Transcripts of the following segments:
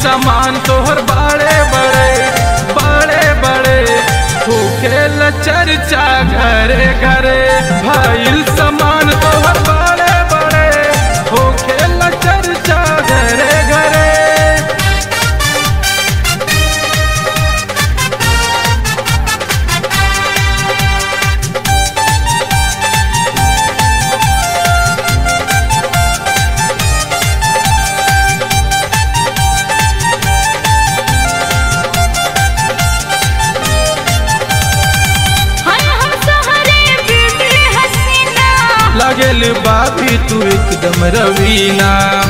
सामान तोहर बड़े बड़े बड़े बड़े होखेल चर्चा घरे घरे भाईल सामान तोहर बड़े बड़े होखेल चर्चा घरे घरे हाय हम सहरे ब्यूटी हसीना लागेल बाबी तू एकदम रवीना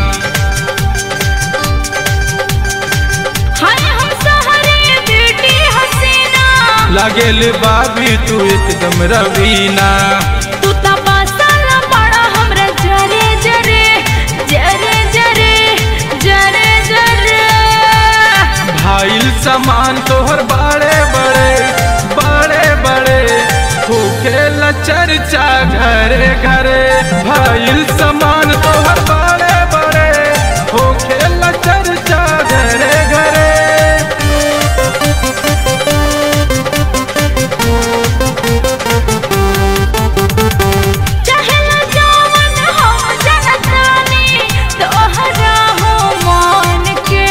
हाय हम सहरे ब्यूटी हसीना लागेल बाबी तू एकदम रवीना तू त बसल बड़ा हमरा जरे जरे जरे जरे जरे जरे भाईल सामान तोहर बड़े बड़े बड़े बड़े होखेल चर्चा घरे घरे भाईल सामान तोहर बड़े बड़े होखेल चर्चा घरे घरे चाहेला जवन हम जनतानी तोहरा हो मान के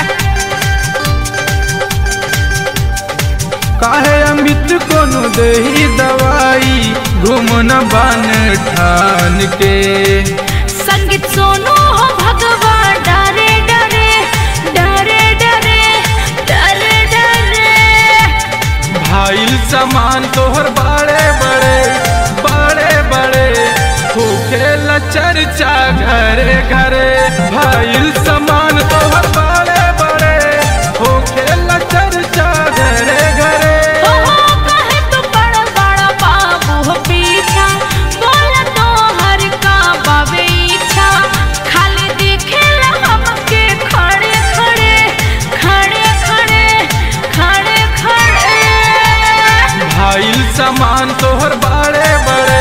काहे अमित कोनो देही दवाई घूमन बान ठान के संगीत सोनू हो भगवान डरे डरे डरे डरे डरे डरे भाईल सामान तोहर बड़े बड़े बड़े बड़े होखेल चर्चा घरे घरे भाईल सामान तोहर बड़े बड़े होखेल चर्चा घरे घरे हो हो कहे तू बड़ा बड़ा बाबू हो पीछा बोल तो हर का बाबे इच्छा खाली दिखेला हमके खड़े खड़े खड़े खड़े खड़े खड़े भाईल सामान तोहर बड़े बड़े